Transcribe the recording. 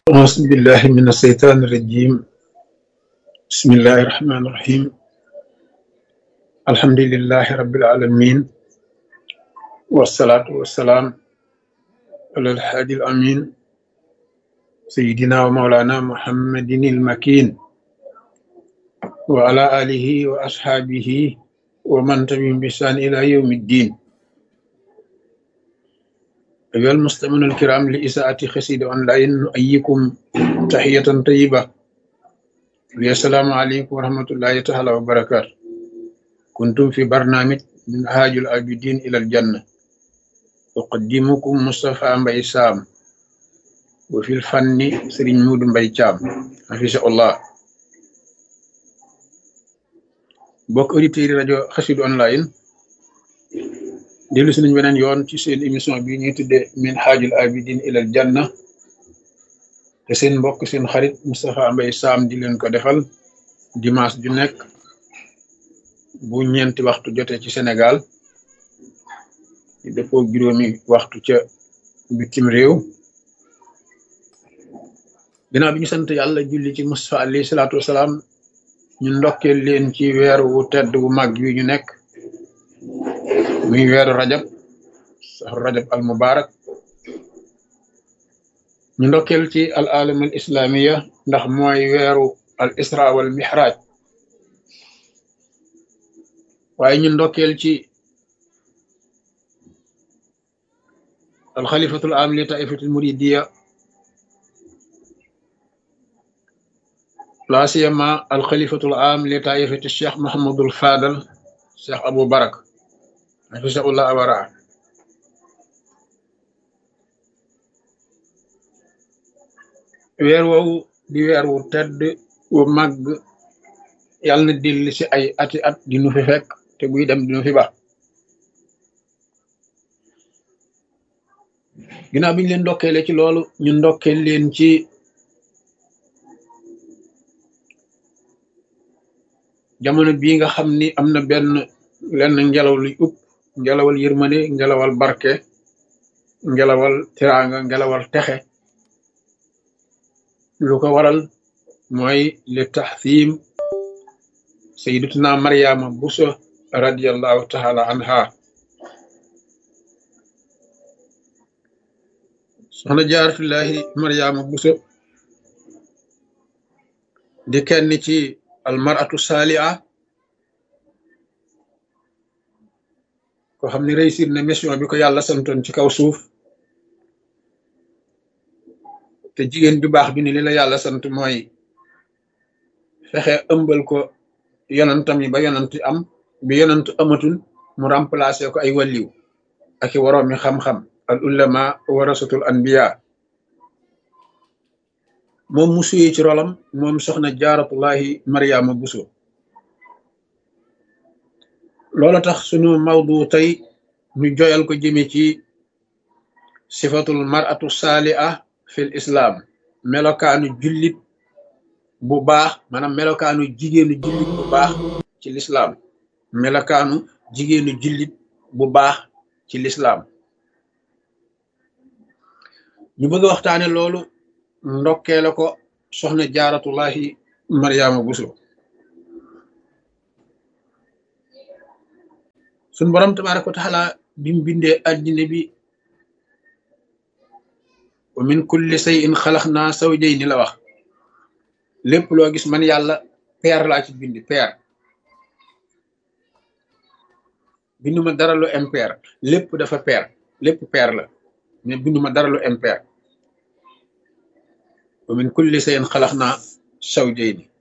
أعوذ بالله من الشيطان الرجيم بسم الله الرحمن الرحيم الحمد لله رب العالمين والصلاة والسلام على الحادي الأمين سيدنا ومولانا محمد المكين وعلى آله وأصحابه ومن تبعهم بإحسان إلى يوم الدين أيها المستمعون الكرام لإساءة خسيد أونلاين نؤيكم تحية طيبة السلام عليكم ورحمة الله تعالى وبركاته كنتم في برنامج من هاج العابدين إلى الجنة أقدمكم مصطفى مبي سام وفي الفن سرين مود مبي شام حفظه الله bokk auditeurs yi rajo xasidu online dellu si nañ beneen yoon ci seen émission bi ñuy tudde min haajul abidin ilal janna te seen mbokk seen xarit Moustapha Mbaye Sam di leen ko defal dimanche ju nekk bu ñeenti waxtu jotee ci Sénégal di dëppoo juróomi waxtu ca bitim réew ginnaaw bi ñu sant yàlla julli ci Moustapha alayhi salaatu wasalaam ñu ndokkeel leen ci weer wu tedd wu mag wi ñu nekk muy weeru rajab saxru rajab al mubarak ñu ndokkeel ci al alam al islamiya ndax mooy weeru al isra wal mihraj waaye ñu ndokkeel ci al xalifatul am li taifatul muridiya la siyama al xalifatul am li taifati cheikh mahamadul fadal cheikh abou barak hafisahullah awara weer woowu di weer wu tedd wu màgg yàlla na dellu si ay ati at di nu fi fekk te buy dem di nu fi ba ginnaaw bi ñu leen ndokkeele ci loolu ñu ndokkeel leen ci jamono bii nga xam ni am na benn lenn ngelaw luy upp ngelawal yërmande ngelawal barke ngelawal tiraanga ngelawal texe lu ko waral mooy li taxsiim sayyidatuna Maryama Buso radiyallahu taala anha soxna jaaratullahi Maryama Buso di kenn ci almaratu saaliha ko xam ne réussir na mission bi ko yàlla santoon ci kaw suuf te jigéen bi baax bi ni li la yàlla sant mooy fexe ëmbal ko yonantam yi ba yonant am bi yonant amatul mu remplacer ko ay wàlliw ak i waroomi xam-xam al ulama warasatul anbiya moom mu suyee ci rolam moom soxna jaaratullahi mariama buso loola tax sunu mawdu tey ñu joyal ko jëme ci sifatul maratu saaliha fil islam melokaanu jullit bu baax maanaam melokaanu jigéenu jullit bu baax ci lislaam melokaanu jigéenu jullit bu baax ci lislaam ñu bëgg a waxtaane loolu ndokkee la ko soxna jaaratullahi mariama buso suñ borom tabaraka wa taala bim bindee addina bi wa min kulli shay'in xalaqna zawjayni la wax lépp loo gis man yàlla peer laa ci bindi peer binduma dara lu impair lépp dafa peer lépp peer la mais binduma dara lu impair wa min kulli shay'in xalaqna zawjayni